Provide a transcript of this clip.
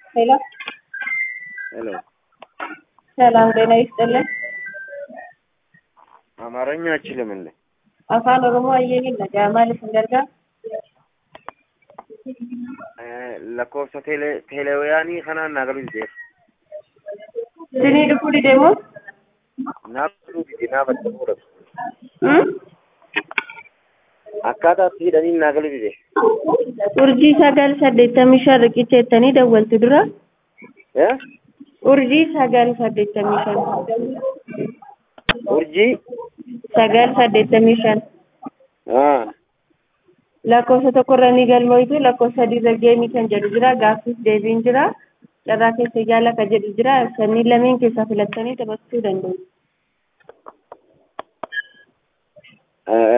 ሄሎ ሄሎ ሰላም ጤና ይስጥልን። አማርኛ አችልም እንዴ? afaan oromoo ayyeehin nagaa maaliif hin gargaar lakkoofsa teele- teeleewyaanii kanaan naa galuu dide sinii dhufuu dideemoo naaf galuu dide naaf adda fuudhatu akkaataa itti hidhanii naa galuu dide urjii sagal saddeettamii shan riqicha jettanii dawwaltu dura Eh? urjii sagal saddeettamii shan urjii sagal saddeettamii shan Ah, lakkoofsa tokkorra ni galmoytu lakkoofsa sadiirra geemii kan jedhu jira gaaffiif deebiin jira carraa keessa yaala kan jedhu jira sanniin lameen keessaa filattanii taphachuu danda'u. eh,